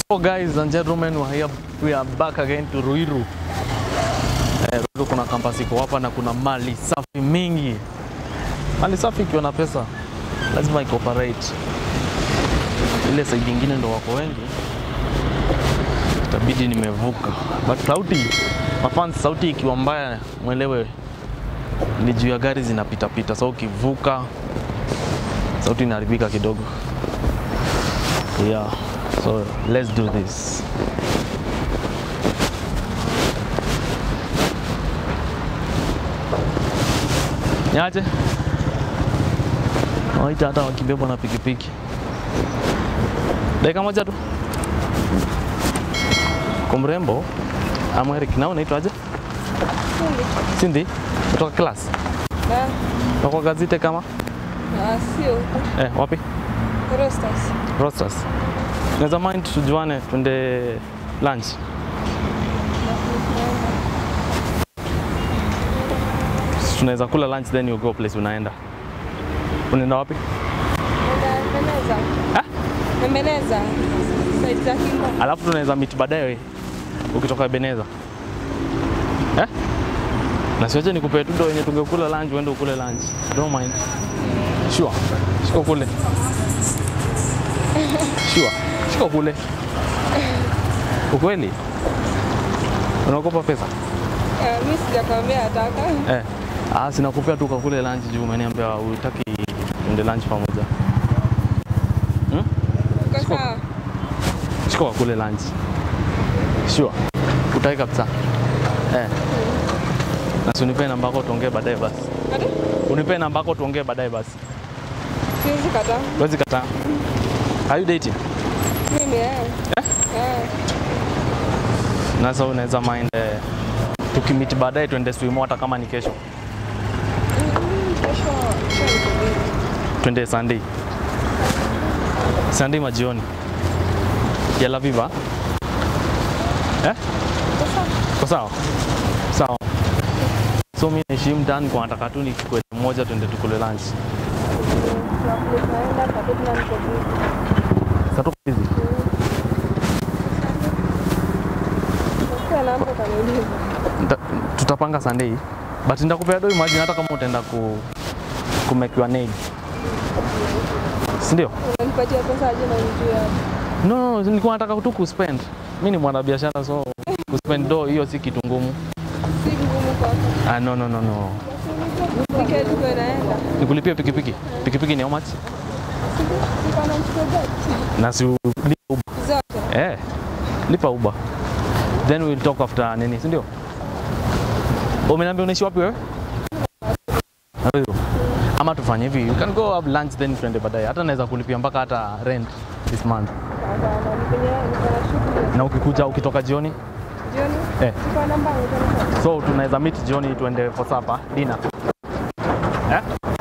So guys and gentlemen, we are, here, we are back again to Ruiru. Eh, Ruiru kuna kampasi iko hapa na kuna mali safi mingi. Mali safi ikiwa na pesa lazima icooperate. Ile side nyingine ndo wako wengi, itabidi nimevuka, but sauti mafans, sauti ikiwa mbaya mwelewe ni juu ya gari zinapita pita, so ukivuka sauti inaharibika kidogo. Yeah, so let's do this. Niache waita hata wakibebwa na pikipiki, dakika moja tu. Kwa mrembo ama Eric, na unaitwaje? Cindy, kutoka class na kwa gazete kama Sio eh, wapi? Rostas. Rosters. Naweza mind tujuane twende lunch. Tunaweza kula lunch then you go place unaenda. Unaenda wapi? Nembeleza. Ha? Nembeleza. Side za Kingo. Alafu tunaweza meet baadaye ukitoka Ebeneza. Eh? Na siwache nikupe tu ndo wenye tungekula lunch uende ukule lunch. Don't mind. Sure. Shika kule. Sure. Shika kule. Ukweli? Unaogopa pesa? Eh, Mimi sijakwambia nataka. Eh. Ah, sinakupea tu kakule lunch juu umeniambia utaki tuende lunch pamoja. Hmm? Uko sawa? Shika wakule lunch. Sure. Utaki kabisa. Eh. Na si unipe namba yako tuongee baadaye basi. Ati? Unipe namba yako tuongee baadaye basi. Siwezi kataa. Huwezi kataa. Are you dating? Mimi eh. Eh. Na sasa unaweza mind eh, tukimiti baadaye tuende swimo hata kama ni kesho. Mm, Kesho kesho niko busy. Twende Sunday. Sunday majioni. Ya La Viva. Eh? Uko sawa? Kwa sawa? Sawa. So mimi naishi mtaani kwa nataka tu nichukue moja tuende tukule lunch. Tunakule tunaenda kwa sababu na niko busy. Sasa tuko busy. Ukiwa na hapo utaniuliza. Nta- tutapanga Sunday but nitakupea do imagine hata kama utaenda ku ku make your nail. Si ndio? Unanipatia pesa aje na unijue hapo. No, no, no, nilikuwa nataka tu kuspend. Mimi ni mwanabiashara so kuspend do hiyo si kitu ngumu. Si ngumu kwako. Ah, no, no, no, no. Nipike tu kwa naenda. Nikulipie pikipiki. Pikipiki ni how much? Siko na mchukua gari. Na si ulipe Uber. Zote. Eh, lipa Uber. Then we'll talk after nini, si ndio? Umeniambia unaishi wapi wewe? Ruiru. Ama tufanye hivi, you can go have lunch then tuende baadaye. Hata naweza kulipia mpaka hata rent this month. Hapana, ni kwenye niko na shughuli. Na ukikuja ukitoka jioni, Jioni. eh, Siko na namba niko so tunaweza meet jioni tuende for supper, dinner. Eh?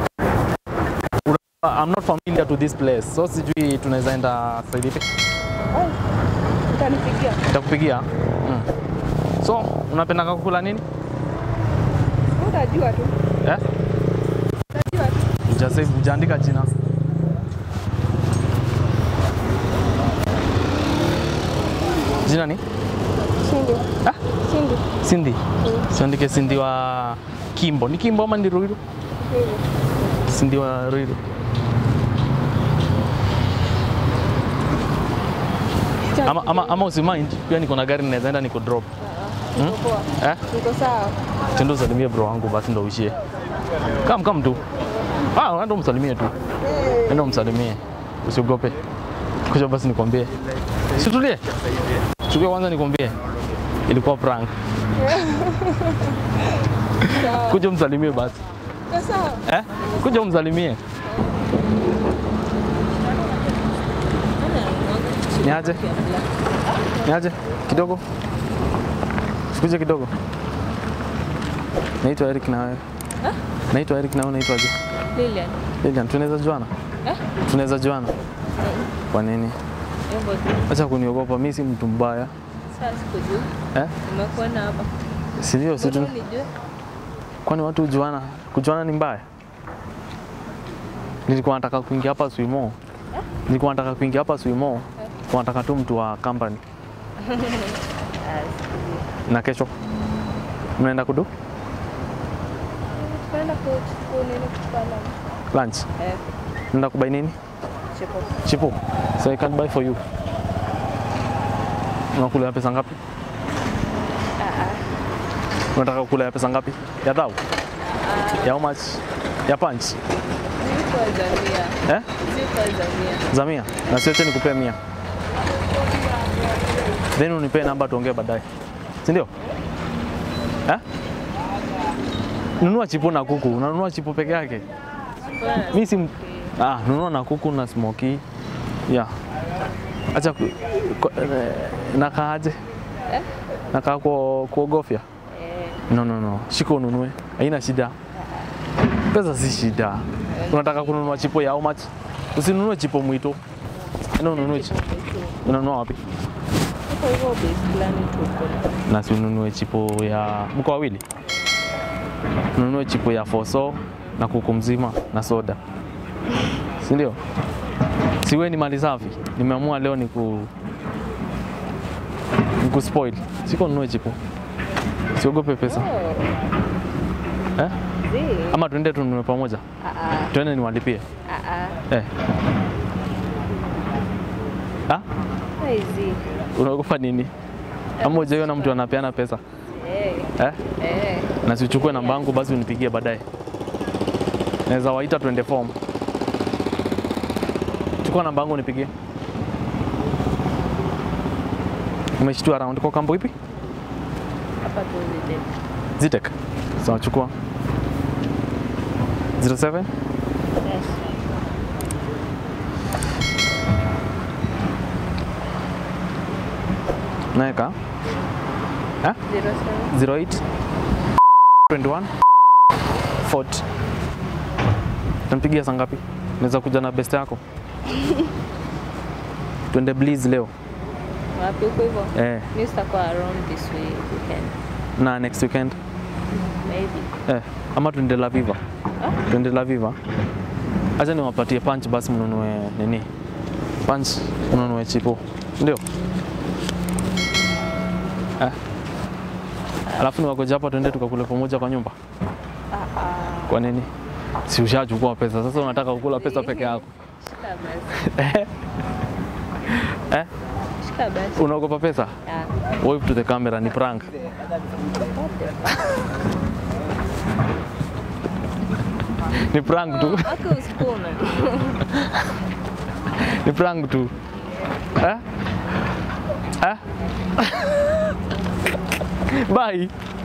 Ura- I'm not familiar to this place, so sijui tunaweza enda side ipi. Ai, Utanipigia. Nitakupigia. Mm. So, unapenda kukula nini? Utajua tu. Eh? Utajua tu. Ujasave, ujaandika jina. Jina ni? Sindi. Ah? Sindi. Cindy. Siandike Cindy wa Kimbo. Ni Kimbo ama ni Ruiru? Hivyo. Cindy wa Ruiru. Ama, ama, ama usimind, pia niko na gari naweza enda niko drop. Niko poa. Eh? Niko sawa. Tendo usalimie bro wangu basi ndo uishie. Kam kam tu. Ah, enda umsalimie tu. Enda umsalimie. Usiogope. Kuja basi nikwambie. Situlie. Chukua kwanza nikwambie. Ilikuwa prank. Sawa. Kuja umsalimie basi. Niko sawa. Eh? Kuja umsalimie. Niaje? Niaje? Kidogo. Sikuje kidogo. Naitwa Eric na wewe. Naitwa Eric na wewe unaitwaje? Lilian. Lilian, tunaweza juana? Eh? Tunaweza juana? Kwa nini? Hivyo tu. Acha kuniogopa, mimi si mtu mbaya. Sasa sikujua. Eh? Nimekuona hapa. Si ndio? Si Mbona tu- unijue? Kwani watu hujuana? Kujuana ni mbaya? Nilikuwa nataka kuingia hapa Swimo. Nilikuwa nataka kuingia hapa Swimo. Wanataka tu mtu wa company. Ah, sijui. Na kesho mnaenda kudu Tunaenda kuchukua nini kuchukua lunch? lunch? Eh, Mnaenda kubai nini? chipo. Chipo. So I can buy for you. Unakula ya pesa ngapi? Ah, ah. Unataka kula ya pesa ngapi? Ya dhau? Ya how much? Ya punch? Ziko za mia. Eh? Ziko za mia. Za mia? Na siache nikupee mia. Then unipee namba tuongee baadaye. Si ndio? Eh? Nunua chipo na kuku. Unanunua chipo peke yake? Bwana, Mi si ah, nunua na kuku na smoky. Yeah. Acha ku, ku, eh, nakaaje? Eh? Nakaa ku, kuogofya? eh, No, no, no. Shika ununue. Haina shida. Pesa si shida. Unataka kununua chipo ya how much? Usinunue chipo mwito. Enda ununue chipo. Unanunua wapi? Huko hivyo base fulani tuko. Na si ununue chipo ya mko wawili? Ununue chipo ya foso na kuku mzima na soda. Si ndio? Si wewe ni mali safi. Nimeamua leo niku niku spoil. Siko nunue chipo. Siogope pesa. Oh, Eh? zi. Ama tuende tununue pamoja. Ah, ah. Tuende niwalipie. Ah, ah. Eh. Ah? Hizi. Unaogopa nini? Ama hujaiona mtu anapeana pesa Eh, eh? eh. Na siuchukue namba yangu basi unipigie baadaye. Naweza waita tuende form. Chukua namba yangu unipigie. Umeshtua around kwa kambo ipi? Hapa tu zile. Zitek. Sawa, chukua 07 Yes. naeka eh? Zero seven. 08 21 40. Nampigia saa ngapi? Naweza kuja na best yako. Twende Bliss leo Wapi huko hivyo? eh, Mimi sitakuwa around this way weekend. na next weekend Maybe. eh, ama tuende La Viva. Tuende La Viva. Acha niwapatie punch basi mnunue nini? Punch mnunue chipo. Ndio? Eh. Alafu niwagoje hapa tuende tukakule pamoja kwa nyumba. Ah, ah. Kwa nini? Si ushachukua pesa, sasa unataka kukula pesa peke yako Shika basi. eh? Shika basi. Unaogopa pesa? Ah. Wave to the camera, ni prank. Ni prank tu, Hata usikuna. ni prank tu. Eh? Eh? Bye.